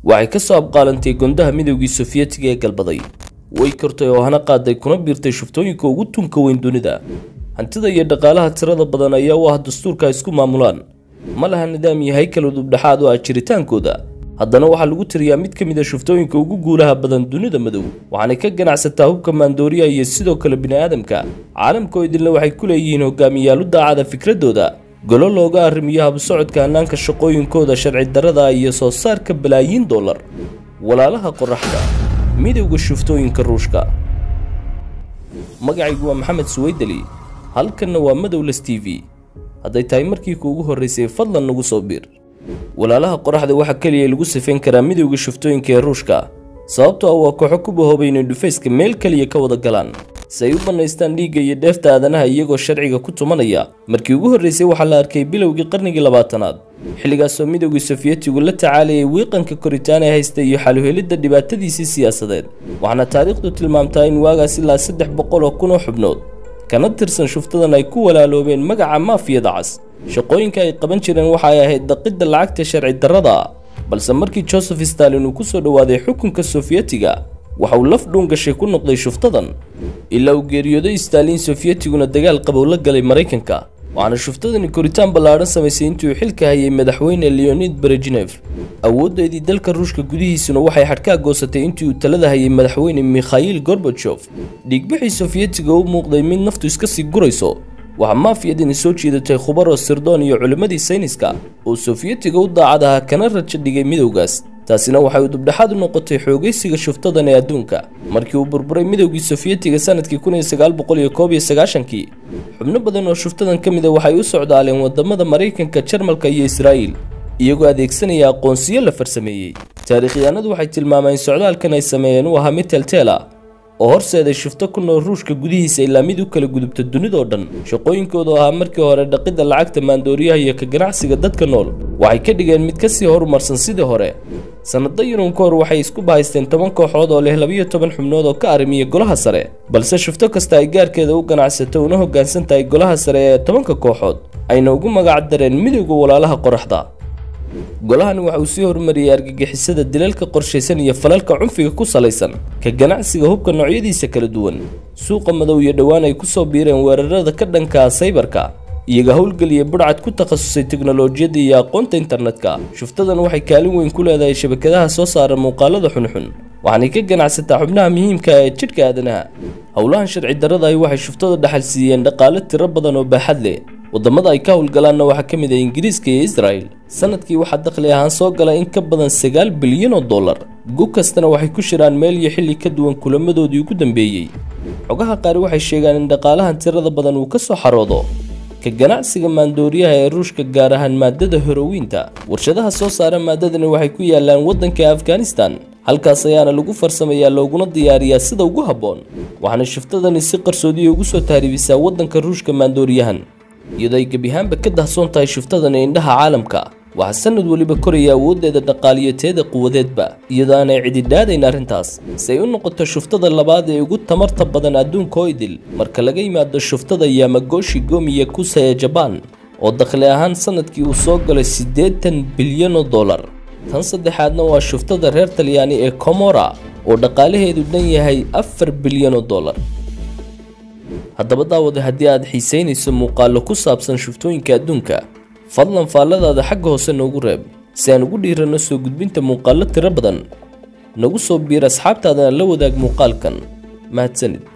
waxay ka soo abqaalantay gondaha midowgii sofiyeetiga ee galbaday way kortay oo hana qaaday kuna biirtay shuftooyinka ugu tunka weyn dunida hantida iyo dhaqaalaha tirada badan ayaa u ah dastuurka ay isku maamulaan ma laha nidaam iyo haykal udubdhexaad oo ah jiritaankooda haddana waxaa lagu tiriyaa mid ka mid a shuftooyinka ugu guulaha badan dunida madow waxaanay ka ganacsataa hubka maandooriya iyo sidoo kale bini'aadamka caalamka oo idinle waxay ku leeyihiin hogaamiyaalu daacada fikradooda golo looga arrimiyo habsocodka hannaanka shaqooyinkooda sharci darrada iyo soo saarka balaayiin dollar walaalaha qoraxda midowda shuftooyinka ruushka magacaygu waa maxamed suweydeli halkanna waa madowles t v hadday tahay markii kuugu horraysay fadlan nagu soo biir walaalaha qoraxda waxaa keliya lagu sifayn karaa midowga shuftooyinka ee ruushka sababtoo ah waa kooxo ku bahoobay inay dhufayska meel keliya ka wada galaan si ay u bannaystaan dhiigga iyo dheefta aadanaha iyagoo sharciga ku tumanaya markii ugu horraysay waxaa la arkay bilowgii qarnigii labaatanaad xilligaasoo midowgii sofiyetigu la tacaalayay wiiqanka koritaan ee haysta iyo xaluhelidda dhibaatadiisii siyaasadeed waxaana taariikhdu tilmaamtaa in waagaas ilaa saddex boqol oo kun oo xubnood kana tirsan shuftadan ay ku walaaloobeen magaca maafiyada cas shaqooyinka ay qaban jireen waxa ay ahayd daqidda lacagta sharci darrada balse markii joseph stalin uu ku soo dhowaaday xukunka sofiyetiga waxa uu laf dhuun gashay ku noqday shuftadan ilaa uu geeriyooday stalin sofyetiguna dagaal qabow la galay maraykanka waxaana shuftadani koritaan ballaadhan samaysay intii uu xilka hayay madaxweyne leonid berejinef awooddeedii dalka ruushka gudihiisuna waxay xadhkaa goosatay intii uu talada hayay madaxweyne mikhail gorbajof dhiigbixii sofyetiga u muuqday mid naftu iska sii gurayso waxaa maafiyadani soo jiidatay khubaro sirdoon iyo culimmadii sayniska oo sofyetiga u daacad ahaa kana raja dhigay midowgaas taasina waxay udubdhexaad u noqotay xoogaysiga shuftadan ee adduunka markii uu burburay midowgii sofyetiga sanadkii kun iyo sagaal boqol iyo koob iyo sagaashankii xubno badan oo shuftadan ka mida waxay u socdaaleen wadamada maraykanka jarmalka iyo israa'iil iyagoo adeegsanaya aqoonsiyo la farsameeyey taariikhyahanadu waxay tilmaamaan socdaalkan ay sameeyeen uu ahaa mid teelteela oo horseeday shufto ku nool ruushka gudihiisa ilaa mid u kala gudubta dunidoo dhan shaqooyinkoodu ahaa markii hore dhaqidda lacagta maandooriyaha iyo ka ganacsiga dadka nool waxay ka dhigeen mid ka sii horumarsan sidii hore sannado yurun ka hor waxay isku bahaysteen toban kooxood oo leh labiyo toban xubnood oo ka arrimiya golaha sare balse shufto kasta ay gaarkeeda u ganacsato una hoggaansan tahay golaha sare ee tobanka kooxood ayna ugu magac dareen midowda walaalaha qoraxda golahani waxa uu sii horumariyey argagixisada dilalka qorshaysan iyo falalka cunfiga ku salaysan ka ganacsiga hubka noocyadiisa kala duwan suuqa madow iyo dhowaan ay ku soo biireen weerarada ka dhankaa saybarka iyaga howlgeliya budhcad ku takhasusay teknolojiyadda iyo aqoonta internetka shuftadan waxay kaalin weyn ku leedahay shabakadaha soo saara muuqaalada xunxun waxaanay ka ganacsataa xubnaha muhiimka ee jidhka aadanaha howlahan sharci darrada ahi waxay shuftada dhaxal siiyeen dhaqaale tiro badan oo baaxad leh waddamada ay ka howlgalaanna waxaa ka mid ah ingiriiska iyo israel sanadkii waxaa dakhli ahaan soo gala in ka badan sagaal bilyan oo dollar gug kastana waxay ku shiraan meel iyo xilli ka duwan kulamadoodii ugu dambeeyey xogaha qaari waxay sheegaan in dhaqaalahan tirada badan uu ka soo xaroodo ka ganacsiga maandooriyaha ee ruushka gaar ahaan maadada horowiinta warshadaha soo saara maadadani waxay ku yaalaan waddanka afghanistan halkaas ayaana lagu farsamayaa looguna diyaariyaa sida ugu habboon waxaana shiftadani si qarsoodiya ugu soo taaribisaa waddanka ruushka maandooriyahan iyadoo ay gebiahaanba ka dahsoon tahay shiftadani indhaha caalamka waxaa sanad weliba koraya awooddeeda dhaqaaliyateeda quwadeedba iyadoo aanay cididhaadayn arrintaas si ay u noqoto shuftada labaad ee ugu tamarta badan adduunka oo idil marka laga yimaado shuftada yamagoshi gomiya kusa ee jabaan oo dakhli ahaan sanadkii uu soo galay siddeetan bilyan oo dollar tan saddexaadna waa shuftada reer talyaani ee komora oo dhaqaalaheedu dhan yahay afar bilyan oo dollar haddaba daawada haddii aad xiisaynayso muuqaallo ku saabsan shuftooyinka adduunka fadlan faalladaada xagga hoose noogu reeb si aan ugu dhiiranno soo gudbinta muuqaallo tiro badan nagu soo biir asxaabtaadana la wadaag muuqaalkan mahadsanid